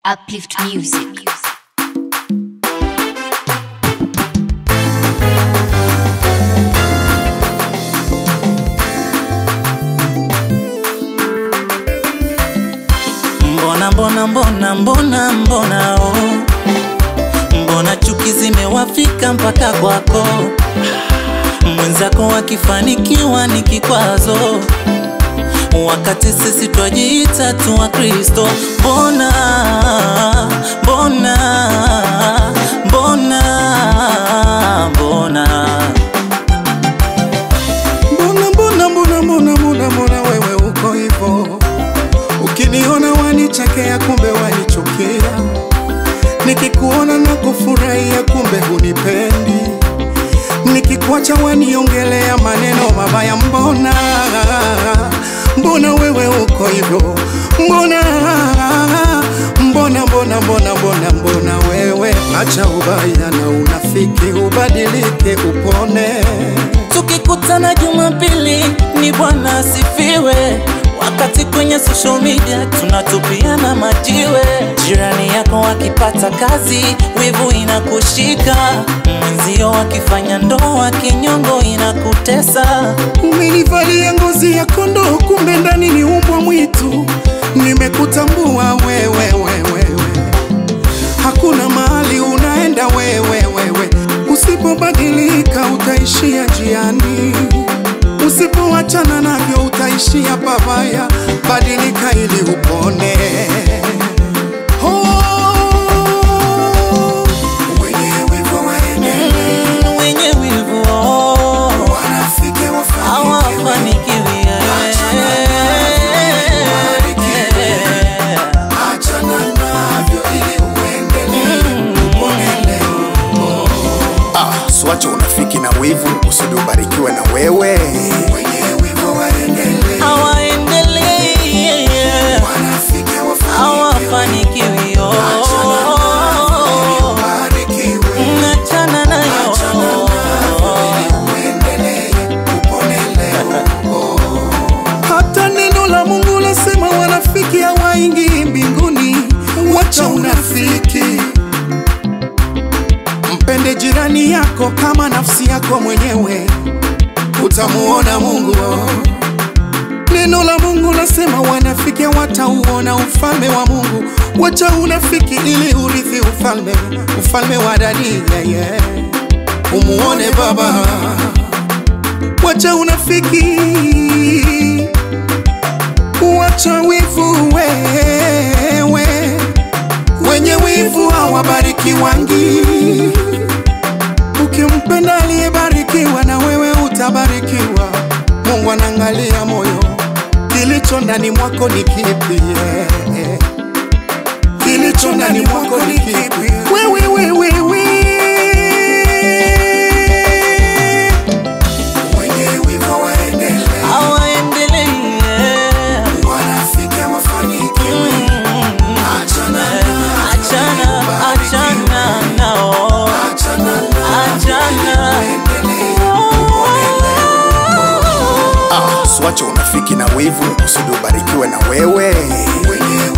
Uplift Music. Mbona mbona mbona mbona mbona oh. Mbona chuki zimewafika mpaka kwako, mwenzako akifanikiwa ni kikwazo, wakati sisi twajiita tu wa Kristo. Mbona mbona mbona mbona Mbona mbona mbona mbona mbona mbona wewe uko hivyo, ukiniona wanichekea, kumbe wanichukia, nikikuona na kufurahia, kumbe hunipendi, nikikuacha waniongelea maneno mabaya. Mbona mbona wewe uko hivyo, mbona mbona mbona mbona mbona mbona wewe, acha ubaya na unafiki, ubadilike, upone. Tukikutana Jumapili ni Bwana asifiwe, wakati kwenye social media tunatupiana majiwe. Jirani yako akipata kazi, wivu inakushika, mwenzio akifanya ndoa, kinyongo inakutesa. Umenivalia ngozi ya kondoo, kumbe ndani ni umbwa mwitu. Nimekutambua wewe, wewe, wewe. Hakuna mahali unaenda wewe, wewe. Usipobadilika utaishia njiani, usipoachana navyo utaishia pabaya. Badilika ili upone. Oh, wenye wivu waendelee, Mm, wenye wivu oh, wanafiki wafanikiwe. hawafanikiwi Achana navyo ili uendelee, upone leo. Ah, swacha unafiki na wivu usudi ubarikiwe na wewe. Wenye wivu waendelee, hawaendelei wanafiki wafanikiwe. hawafanikiwi oh. Ubarikiwe, Achana nayo uendelee, upone leo. Hata neno la Mungu lasema wanafiki hawaingii mbinguni. Wacha unafiki, mpende jirani yako kama nafsi yako mwenyewe, utamuona Mungu. Neno la Mungu lasema wanafiki watauona ufalme wa Mungu. Wacha unafiki ili urithi ufalme, ufalme wa ndani yeah, yeah. Umuone Baba. Wacha unafiki, wacha wivu wewe. Wenye wivu hawabarikiwangi. Ukimpenda aliyebarikiwa, na wewe utabarikiwa. Mungu anaangalia moyo, kilicho ndani mwako ni kipi? yeah. Kilicho ndani mwako ni kipi? Wewe, wewe, wewe. Wenye wivu waendelee, hawaendelei wanafiki wafanikiwe. Achana nao, achana achana nao achana nao, achana endelee. Ah, swacha unafiki na wivu usudi ubarikiwe na wewe. Wenye